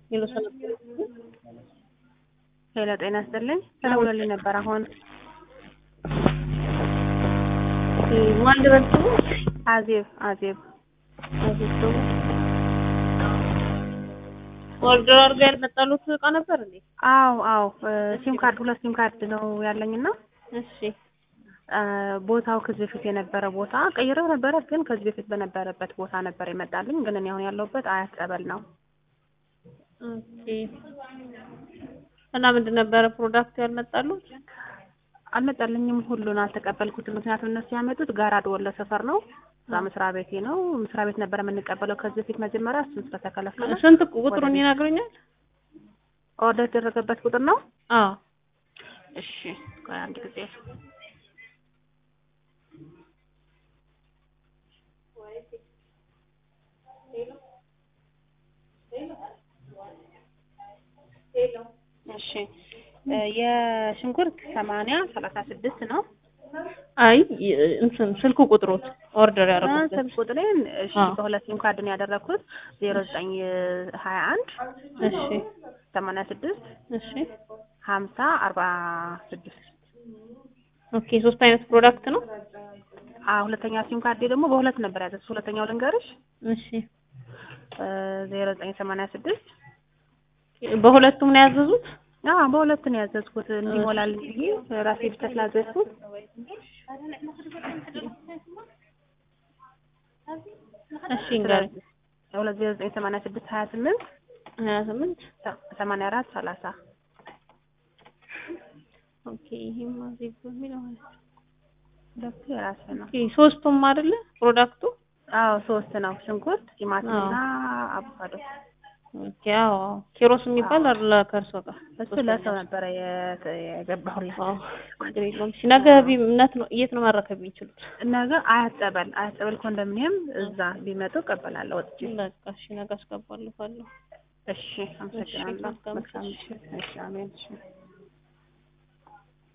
ሄሎ ሰላም ሄሎ ጤና ይስጥልኝ። ተደውሎልኝ ነበር አሁን። ማን ልበል ስሙ? አዜብ አዜብ አዜብ ደግሞ ኦርደር አድርጋ ያልመጣሉት እቃ ነበር እንዴ? አዎ አዎ ሲም ካርድ ሁለት ሲም ካርድ ነው ያለኝና እሺ ቦታው ከዚህ በፊት የነበረ ቦታ ቀይረው ነበረ፣ ግን ከዚህ በፊት በነበረበት ቦታ ነበር የመጣልኝ። ግን እኔ አሁን ያለሁበት አያት ጸበል ነው። ኦኬ እና ምንድን ነበረ ፕሮዳክት ያልመጣሉት? አልመጣልኝም፣ ሁሉን አልተቀበልኩትም። ምክንያቱም እነሱ ያመጡት ጋራድ ወሎ ሰፈር ነው። እዛ መስሪያ ቤቴ ነው። መስሪያ ቤት ነበር የምንቀበለው ከዚህ በፊት መጀመሪያ፣ እሱን ስለተከለከለ ስንት ቁጥሩን ይነግሩኛል? ኦርደር የተደረገበት ቁጥር ነው። አዎ እሺ ቆይ አንድ ጊዜ እሺ የሽንኩርት ሰማንያ ሰላሳ ስድስት ነው። አይ እንትን ስልክ ቁጥሮት ኦርደር ያደረጉት ስልክ ቁጥሬን እሺ በሁለት ሲም ካርድ ነው ያደረኩት ዜሮ ዘጠኝ ሀያ አንድ እሺ ሰማንያ ስድስት እሺ ሀምሳ አርባ ስድስት ኦኬ ሶስት አይነት ፕሮዳክት ነው። አዎ ሁለተኛ ሲም ካርዴ ደግሞ በሁለት ነበር ያዘዝኩት። ሁለተኛው ልንገርሽ እሺ ዜሮ ዘጠኝ ሰማንያ ስድስት በሁለቱም ነው ያዘዙት? አዎ በሁለት ነው ያዘዝኩት እንዲሞላልኝ ብዬ ራሴ ብቻ ስላዘዝኩት እሺ እንግዲህ ሁለት ዜሮ ዘጠኝ ሰማንያ ስድስት ሀያ ስምንት ሀያ ስምንት ሰማንያ አራት ሰላሳ ኦኬ ይሄም አዜብ በሚለው ማለት ነው። ሁለቱ የራሴ ነው። ኦኬ ሶስቱም አይደለ ፕሮዳክቱ? አዎ ሶስት ነው። ሽንኩርት፣ ቲማቲም እና አቮካዶ። ኦኬ አዎ ኪሮስ የሚባል አለ ከእርሶ ጋር እሱ ለሰው ነበረ የገባሁለት። አዎ ችግር የለውም። እሺ ነገ እምነት ነው የት ነው ማረከብ የሚችሉት? ነገ አያት ጸበል አያት ጸበል ኮንዶሚኒየም እዛ ቢመጡ እቀበላለሁ ወጥቼ። በቃ እሺ ነገ አስገባልፋለሁ። እሺ አመሰግናለሁ። መልካም ምሽት። እሺ አሜን። እሺ